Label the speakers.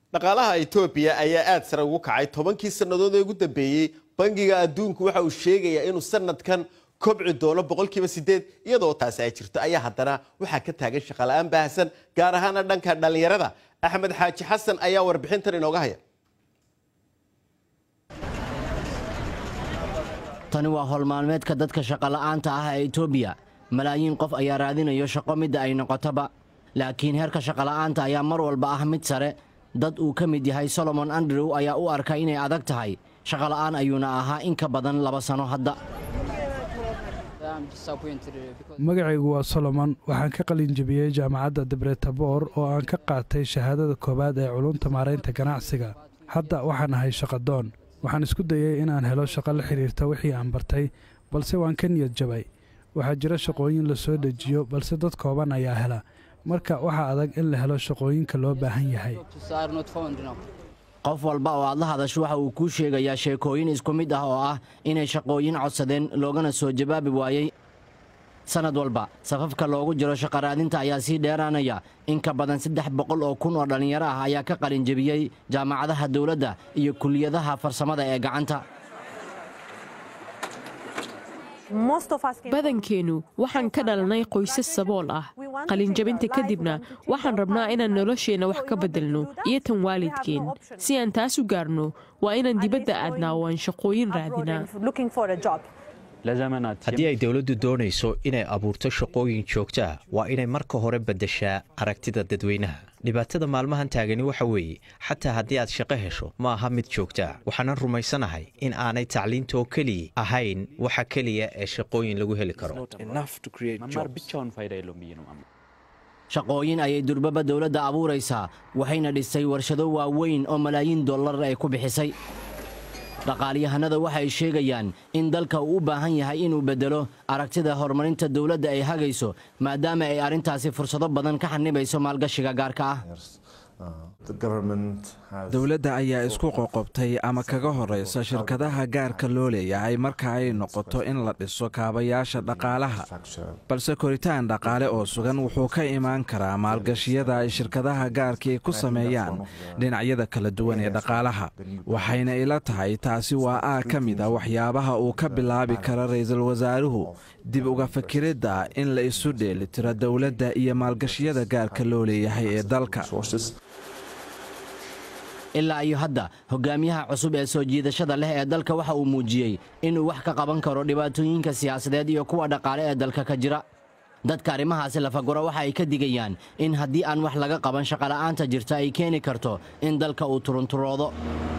Speaker 1: dhaqaalaha etoobiya ayaa aad sare ugu kacay tobankii sannadood ee ugu dambeeyey bangiga adduunku waxa uu sheegayaa inuu sanadkan kobci doono boqolkiiba sideed iyadoo taasi ay jirto ayaa haddana waxaa ka taagan shaqala-aan baahsan gaar ahaana dhanka dhallinyarada axmed xaaji xasan ayaa warbixintan inooga haya
Speaker 2: tani waa howlmaalmeedka dadka shaqola'aanta ah ee etoobiya malaayiin qof ayaa raadinayo shaqo midda ay noqotoba laakiin heerka shaqola'aanta ayaa mar walba ah mid sare dad uu ka mid yahay solomon andrew ayaa u arka inay adag tahay shaqola'aan ayuuna ahaa in ka badan laba sano hadda
Speaker 3: magacaygu waa solomon waxaan ka qalin jebiyey jaamacadda debretabor oo aan ka qaatay shahaadada koowaad ee culunta maaraynta ganacsiga hadda waxaan ahay shaqadoon waxaan isku dayey inaan helo shaqo la xidhiirta wixii aan bartay balse waan ka niyad jabay waxaa jira shaqooyin la soo dejiyo balse dad kooban ayaa hela marka waxaa adag in la helo shaqooyinka loo baahan yahay
Speaker 2: qof walba oo aad la hadasho waxa uu kuu sheegayaa sheekooyin isku mid ah oo ah inay shaqooyin codsadeen loogana soo jawaabi waayey sannad walba safafka loogu jiro shaqaraadinta ayaa sii dheeraanaya in ka badan saddex boqol oo kun oo dhallinyaro ah ayaa ka qalin jebiyey jaamacadaha dowladda iyo kuliyadaha farsamada ee gacanta
Speaker 4: badankeennu waxaan ka dhalanay qoysas sabool ah qalinjabinta kadibna waxaan rabnaa inaan nolosheenna wax ka beddelno iyo tan waalidkeen si aan taas u gaarno waa inaan dibadda aadnaa oo aan shaqooyin raadinaa
Speaker 5: haddii ay dowladdu doonayso inay abuurto shaqooyin joogtaa waa inay marka hore beddeshaa aragtida dadweynaha dhibaatada maalmahan taagani waxa weeye xataa haddii aad shaqo hesho ma aha mid joogtaa waxaanan rumaysanahay in aanay tacliinta oo keliya ahayn waxa keliya ee shaqooyin lagu heli karo
Speaker 2: shaqooyin ayay durbaba dowladda abuuraysaa waxayna dhisay warshado waaweyn oo malaayiin dollar ay ku bixisay dhaqaalyahanada waxay sheegayaan in dalka uu u baahan yahay inuu beddelo aragtida horumarinta dowladda ay hagayso maadaama ay arrintaasi fursado badan ka xanibayso maalgashiga gaarka ah
Speaker 6: dowladda ayaa isku qoqobtay ama kaga horaysa shirkadaha gaarka loo leeyahay marka ay noqoto in la dhiso kaabayaasha dhaqaalaha balse koritaan dhaqaale oo sugan wuxuu ka imaan karaa maalgashiyada ay shirkadaha gaarkii ku sameeyaan dhinacyada kala duwan ee dhaqaalaha waxayna ila tahay taasi waa aag ka mid a waxyaabaha uu ka bilaabi kara ra'iisul wasaaruhu dib uga fakiridda in la isu dheelitiro dowladda iyo maalgashiyada gaarka loo leeyahay ee dalka
Speaker 2: ilaa iyo hadda hogaamiyaha cusub ee soo jiidashada leh ee dalka waxa uu muujiyey inuu wax ka qaban karo dhibaatooyinka siyaasadeed iyo kuwa dhaqaale ee dalka ka jira dadka arrimahaasi lafaguro waxa ay ka digayaan in haddii aan wax laga qaban shaqola'aanta jirta ay keeni karto in dalka uu turunturoodo